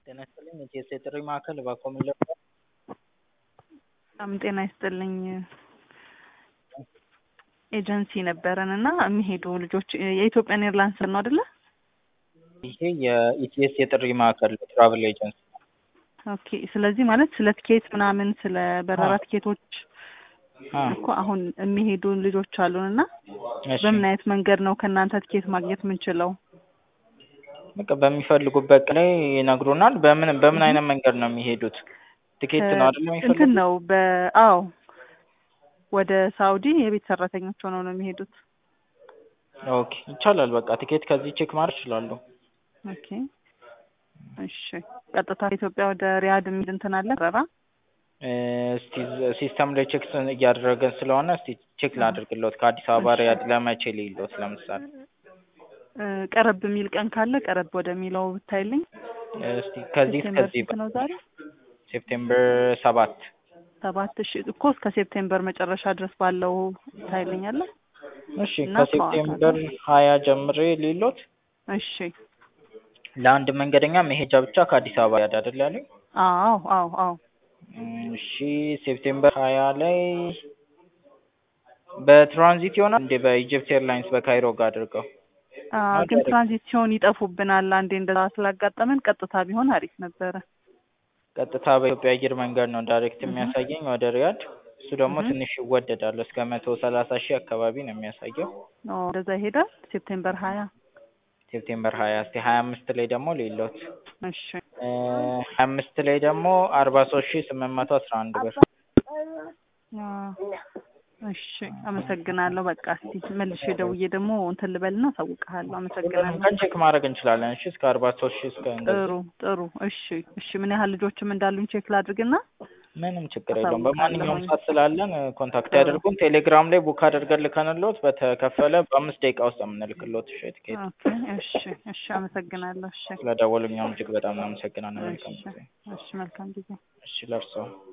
ጤና ይስጥልኝ የኢቲኤስ የጥሪ ማዕከል እባክዎ ምን ልርዳዎ? በጣም ጤና ይስጥልኝ ኤጀንሲ ነበረን እና የሚሄዱ ልጆች የኢትዮጵያን ኤርላይንስ ነው አይደለ? ይሄ የኢቲኤስ የጥሪ ማዕከል ትራቭል ኤጀንሲ ነው። ኦኬ ስለዚህ ማለት ስለ ትኬት ምናምን ስለ በረራ ትኬቶች አ እኮ አሁን የሚሄዱ ልጆች አሉን እና እሺ በምን አይነት መንገድ ነው ከእናንተ ትኬት ማግኘት የምንችለው? በቃ በሚፈልጉበት ቀን ላይ ይነግሩናል። በምን በምን አይነት መንገድ ነው የሚሄዱት? ትኬት ነው አይደል እንትን የሚፈልጉት? ነው በአዎ ወደ ሳውዲ የቤት ሰራተኞች ሆነው ነው የሚሄዱት። ኦኬ ይቻላል። በቃ ትኬት ከዚህ ቼክ ማድረግ ይችላሉ። ኦኬ እሺ ቀጥታ ኢትዮጵያ ወደ ሪያድ የሚል እንትን አለ በረራ? እ እስቲ ሲስተም ላይ ቼክ እያደረገን ስለሆነ እስቲ ቼክ ላድርግሎት ከአዲስ አበባ እሺ። ሪያድ ለመቼ ልይሎት ለምሳሌ እ ቀረብ የሚል ቀን ካለ ቀረብ ወደሚለው ብታይልኝ። እስቲ ከዚህ ሴፕቴምበር እስከዚህ ስንት ነው ዛሬ? ሴፕቴምበር ሰባት ሰባት እሺ እኮ እስከ ሴፕቴምበር መጨረሻ ድረስ ባለው ታይልኛለህ? እሺ እና ከሴፕቴምበር ሀያ ጀምሬ ልይሎት እሺ ለአንድ መንገደኛ መሄጃ ብቻ ከአዲስ አበባ ሪያድ አይደል ያሉኝ? አዎ አዎ አዎ እሺ ሴፕቴምበር ሀያ ላይ በትራንዚት ይሆናል እንዴ በኢጅፕት ኤርላይንስ በካይሮ ጋር አድርገው አ ነው ግን ዳይሬክት? ትራንዚት ሲሆን ይጠፉብናል። አንዴ እንደዛ ስላጋጠመን ቀጥታ ቢሆን አሪፍ ነበረ። ቀጥታ በኢትዮጵያ አየር መንገድ ነው ዳይሬክት እህ የሚያሳየኝ ወደ ሪያድ። እሱ ደግሞ እህ ትንሽ ይወደዳል እስከ መቶ ሰላሳ ሺህ አካባቢ ነው የሚያሳየው። ኦ እንደዛ ይሄዳል። ሴፕቴምበር ሀያ ሴፕቴምበር ሀያ እስቲ ሀያ አምስት ላይ ደግሞ ልይሎት እሺ ሀያ አምስት ላይ ደግሞ አርባ ሶስት ሺህ ስምንት መቶ አስራ አንድ ብር አ እሺ አመሰግናለሁ። በቃ እስቲ መልሼ ደውዬ ደግሞ እንትን ልበልና አሳውቅሃለሁ። ሁሉንም አመሰግናለሁ። ቀን ቼክ ማድረግ እንችላለን። እሺ እስከ አርባ ሶስት ሺህ እስከ እንደዚህ ጥሩ ጥሩ እሺ እሺ ምን ያህል ልጆችም እንዳሉኝ ቼክ ላድርግና ምንም ችግር የለውም። በማንኛውም አሳውቃለሁኝ። ሰዓት ስላለን ኮንታክት ጥሩ ያደርጉን። ቴሌግራም ላይ ቡክ አድርገን ልከንሎት በተከፈለ በአምስት ደቂቃ ውስጥ የምንልክሎት እሺ ቲኬት። ኦኬ እሺ እሺ አመሰግናለሁ። እሺ ስለደወሉ እኛም እጅግ በጣም እናመሰግናለን። መልካም እሺ ጊዜ። እሺ መልካም ጊዜ። እሺ ለእርስዎ